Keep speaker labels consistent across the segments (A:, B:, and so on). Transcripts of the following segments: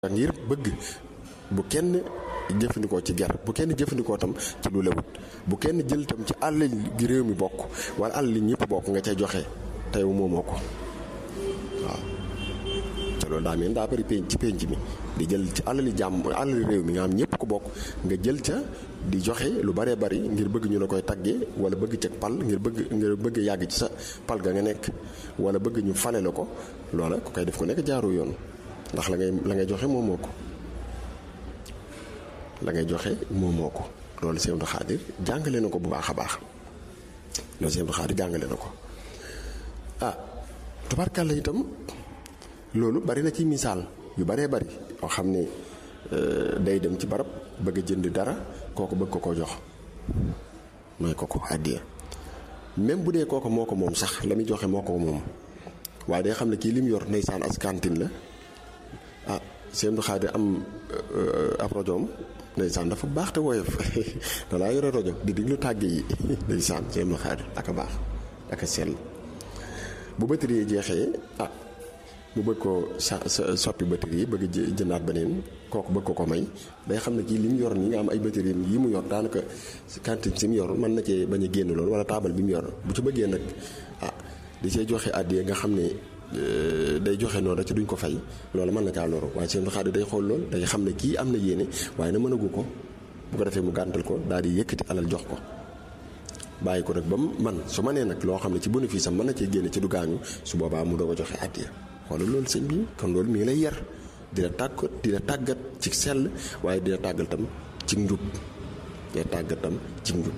A: ngir bëgg bu kenn jëfandikoo ci ger bu kenn jëfandikoo tam ci lu lewut bu kenn jël tam ci àll gi réew mi bokk wala àll li ñëpp bokk nga cay joxe tey moomoo ko waaw te loolu daa mel daa bari penc ci penc mi di jël ci àll li jàmm àll li réew mi nga xam ñëpp ko bokk nga jël ca di joxe lu baree bari ngir bëgg ñu la koy taggee wala bëgg ca pal ngir bëgg ngir bëgg yàgg ci sa pal ga nga nekk wala bëgg ñu fale la ko loola ku koy def ko nekk jaaru yoon ndax la ngay la ngay joxe moomoo ko la ngay joxe moomoo ko loolu Sëñ Abdou Khadir jàngale na ko bu baax a baax loolu Sëñ Abdou Khadir jàngale na ko ah tubarkàlla itam loolu bari na ci misaal yu baree bari yoo xam ne day dem ci barab bëgg a jënd dara kooku bëgg ko ko jox mooy ko ko àddiya même bu dee kooku moo ko moom sax la muy joxe moo ko moom waaye day xam ne kii li mu yor ndeysaan as kantin la ah Sëñ Abdou Khadir am ab rajoom ndeysaan dafa baax te woyof dalaa yore rajo di diglu tàgge yi ndeysaan Sëñ Abdou Khadir ak a baax ak a sell bu batterie yi jeexee ah mu bëgg ko sa soppi batterie yi bëgg jëndaat beneen kooku bëgg ko ko may day xam ne kii li mu yor nii nga am ay batterie yi mu yor daanaka cantine si mu yor mën na cee bañ a génn loolu wala taabal bi mu yor bu ci bëggee nag ah di see joxe àddiyee nga xam ne day joxe noonu rek ci duñ ko fay loolu mën na caa loru waaye Sëñ Abdou Khadir day xool lool day xam ne kii am na yéene waaye na mënagu ko bu ko defee mu gàntal ko daal di yëkkati alal jox ko bàyyi ko nag ba mu man su ma nee nag loo xam ne ci bénéfice am mën na cee génne ci du gaañu su boobaa mu doog a joxe àddiya xoolal loolu sëñ bi kon loolu mi ngi lay yar dina tàggat dina tàggat ci sell waaye dina tàggal tam ci njub dina tàggat tam ci njub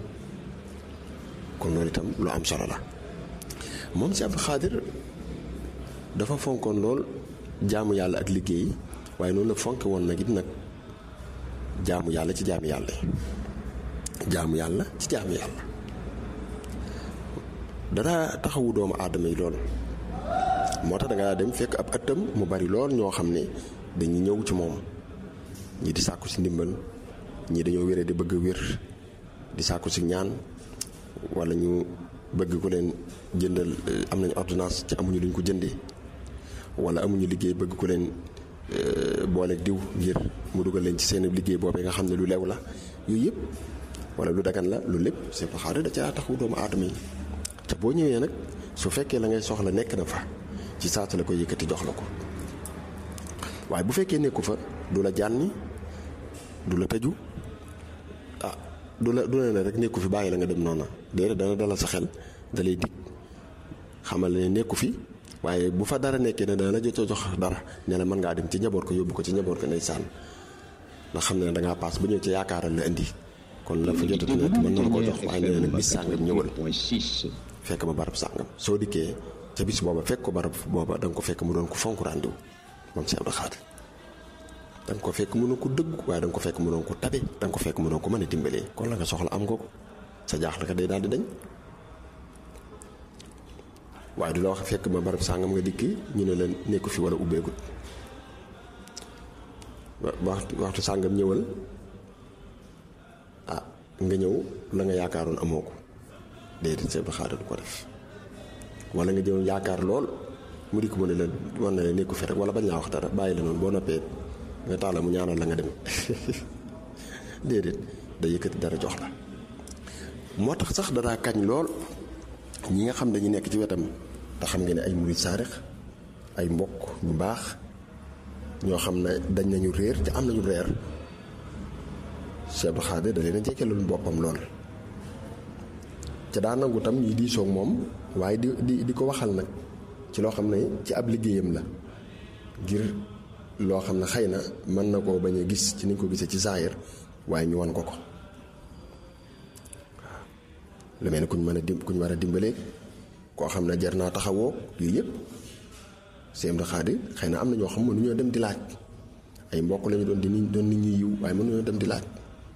A: kon loolu itam lu am solo la moom si Abdou Khadir dafa fonkoon lool jaamu yàlla ak liggéey waaye noonu la fonke woon nag it nag jaamu yàlla ci jaamu yàlla jaamu yàlla ci jaamu yàlla dara taxawu doomu aadama yi lool moo tax da nga dem fekk ab ëttam mu bari lool ñoo xam ne dañuy ñëw ci moom ñi di sàkku si ndimbal ñii dañoo wéree di bëgg wér di sàkku si ñaan wala ñu bëgg ko leen jëndal am nañu ordonnance ci amuñu luñ ko jëndee wala amuñu liggéey bëgg ko leen booleeg diw ngir mu dugal leen ci seen liggéey boobee nga xam ne lu lew la yooyu yëpp wala lu dagan la lu lépp c'est pas xaar da caa taxawu doomu aadama yi te boo ñëwee nag su fekkee la ngay soxla nekk na fa ci saata la ko yëkkati jox la ko waaye bu fekkee nekku fa du la jànni du la tëju ah du la du la ne rek nekku fi bàyyi la nga dem noona déedéet dana dalal sa xel da lay dig xamal ne nekku fi waaye bu fa dara nekkee ne dana la jot a jox dara ne la mën ngaa dem ci njaboot ko yóbbu ko ci njaboot ko ndeysaan ndax xam ne dangaa paas ba ñëw ci yaakaaral la indi kon la fa jotati nekk mën na la ko jox waaye nee na bis sàngam ñëwal fekk ma barab sàngam soo dikkee ca bis booba fekk ko barab booba da nga ko fekk mu doon ko fonk ràndiw moom si Abdou Khadir da nga ko fekk mu doon ko dëgg waaye da nga ko fekk mu doon ko tabe da nga ko fekk mu doon ko mën a dimbalee kon la nga soxla am nga ko sa jaaxle ka day daal di dañ waaye du la wax fekk ma barab sàngam nga dikki ñu ne la nekku fi wala ubbeegut waxtu waxtu sàngam ñëwal ah nga ñëw la nga yaakaaroon amoo ko déedéet Sëñ Abdou Khadir du ko def wala nga jëm yaakaar lool mu dikk mu ne la war na la nekku fi rek wala bañ laa wax dara bàyyi la noonu boo noppee nga taala mu ñaanal la nga dem déedéet da yëkkati dara jox la moo tax sax danaa kañ lool ñi nga xam dañu nekk ci wetam te xam nga ne ay murid saarix ay mbokk ñu baax ñoo xam ne dañ nañu réer te am nañu reer Cheikh Abdou Khadir da leen a jekkeelul boppam lool ca daa nangu tam ñi diisoog moom waaye di di di ko waxal nag ci loo xam ne ci ab liggéeyam la ngir loo xam ne xëy na mën na koo bañ a gis ci niñ ko gisee ci zaahir waaye ñu wan ko ko lu mel ne kuñ mën a dim kuñ war a dimbalee koo xam ne jar naa taxawoo yooyu yëpp Sëñ Abdou Khadir xëy na am na ñoo xam mënuñoo dem di laaj ay mbokk lañu doon di doon nit ñuy yiw waaye mënuñoo dem di laaj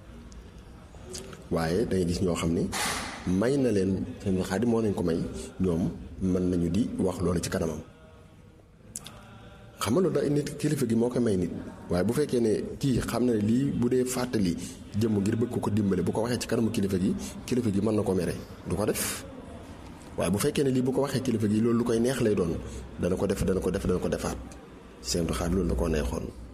A: waaye dangay gis ñoo xam ne may na leen Sëñ Abdou Khadir moo leen ko may ñoom mën nañu di wax loolu ci kanamam xam nga loolu da nit kilifa gi moo ko may nit waaye bu fekkee ne kii xam na ne lii bu dee fàttali jëmm ngir bëgg ko ko dimbale bu ko waxee ci kanamu kilifa gi kilifa gi mën na ko mere du ko def waaye bu fekkee ne lii bu ko waxee kilifa gi loolu lu koy neex lay doon dana ko def dana ko def dana ko defaat Sëñ Abdou Khadir loolu la ko neexoon